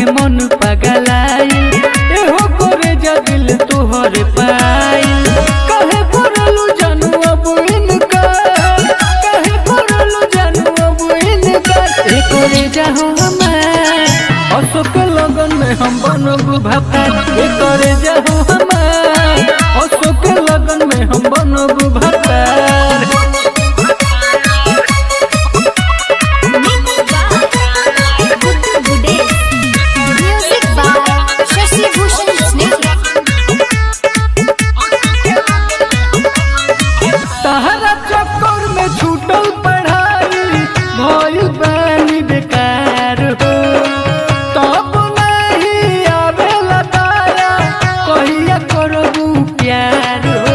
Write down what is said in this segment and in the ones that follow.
के मन पगलाइल एहो करे जा दिल तोहर पाइल कहे पड़लू जानू अब इनका कहे पड़लू जानू अब इनका ए करे जाहो हमार अशोक लगन में हम बनब भापा ए करे जाहो हमार अशोक लगन में हम बनब भापा Music by Shashi Bhushan Snake. तहरा चक्कर में छूटल पढ़ाई भइल बानी बेकार हो तब नहीं आवेला दाया कहिया करबू प्यार हो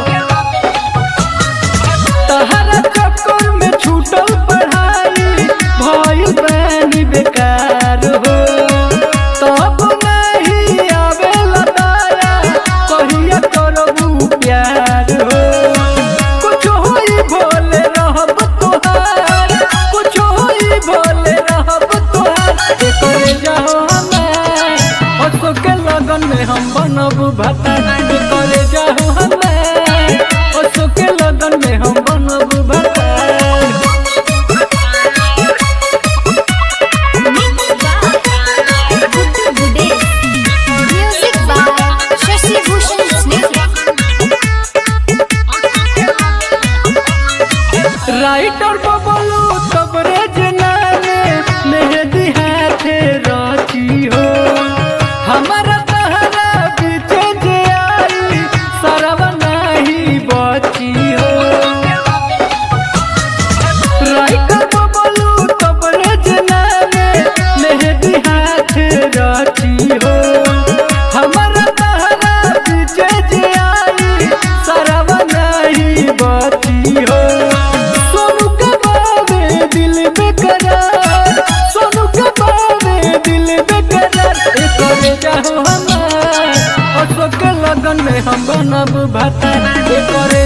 तहरा चक्कर में छूटल पढ़ाई भइल बानी बेकार हो तब नहीं आवेला दाया कहिया करबू प्यार हो कुछ होई भोले रहब तोहार कुछ होई भोले रहब तोहार ए करे जाओ हमार अशोक के लगन में हम बनब भाता ए करे जाओ हमार अशोक के लगन में हम बनब भाता Music by Shashi Bhushan Snake. Writer Bablu तबरे जनाने मेहदी हाथे रची हो हमारा तहरा बीचे जे आई सरव नहीं बची हो राइटर बबलू तबरे जनाने मेहदी हाथे रची हो हमारा तहरा बीचे जे आई सरव नहीं बची हो सोनू के बावे दिल बेकरार सोनू के बावे दिल बेकरार ए करे जाओ हमार अशोक के लगन में हम बनब भाता ए करे